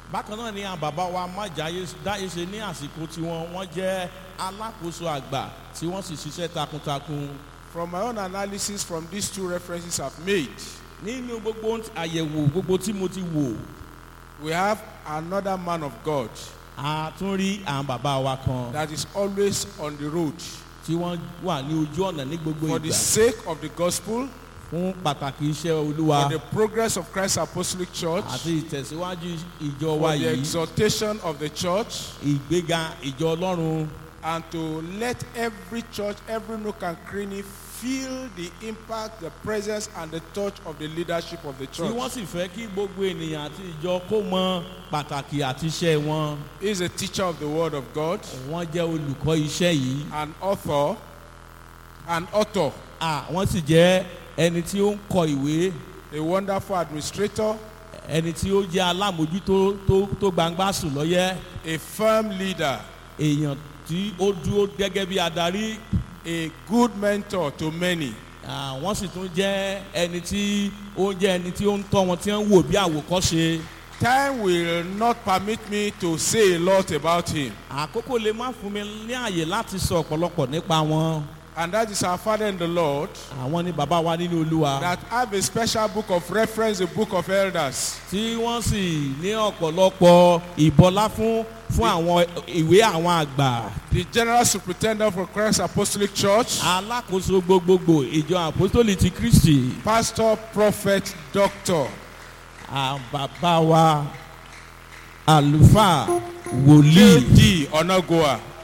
bákan náà ni àwọn bàbá wa májàyé dáyé ṣe ní àsìkò tiwọn wọ́n jẹ́ alákòóso àgbà tí wọ́n sì ṣiṣẹ́ takuntakun From my own analysis from these two references I've made, nínú gbogbo àyẹ̀wò gbogbo tí mo ti wò we have another man of God a tún rí àwọn bàbá wa kan that is always on the road tí wọ́n wà ní ojú ọ̀nà ní gbogbo for the ìgbà sake of the gospel, fún pàtàkì iṣẹ́ olúwa for the progress of Christ's apostolic church, àti ìtẹ̀síwájú ìjọ for wa the yìí exaltation of the church, ìgbéga ìjọ ọlọ́run and to let every church, every nook and cranny feel the impact, the presence, and the touch of the leadership of the tí wọ́n church. sì fẹ́ kí gbogbo ènìyàn àti ìjọ kó mọ pàtàkì àti iṣẹ́ wọn He is a teacher of the Word of God, wọ́n jẹ́ olùkọ́ iṣẹ́ yìí an author, an author, à wọ́n sì jẹ́ ẹni tí ó ń kọ ìwé a wonderful administrator, ẹni tí ó jẹ́ alámòjútó tó tó gbangba sùn lọ́yẹ́ a firm leader, èèyàn tí ó dúró gẹ́gẹ́ bí adarí a good mentor to many. à, wọ́n sì tún jẹ́ ẹni tí ó jẹ́ ẹni tí ó ń tọ́ wọn tí wọ́n ń wò bí àwòkọ́ṣe Time will not permit me to say a lot about him. àkókò lè má fún mi ní àyè láti sọ ọ̀pọ̀lọpọ̀ nípa wọn And that is our Father in the Lord àwọn ni bàbá wa nínú olúwa that have a special book of reference, the book of elders. tí wọ́n sì ní ọ̀pọ̀lọpọ̀ ìbọlá fún fún àwọn ìwé àwọn àgbà The general superintendent for Christ Apostolic Church, alákòóso gbogbogbò ìjọ àpòstólì ti kristi pastor, prophet, doctor, à, bàbá wa àlùfáà wòlíì J.D. Onagoa.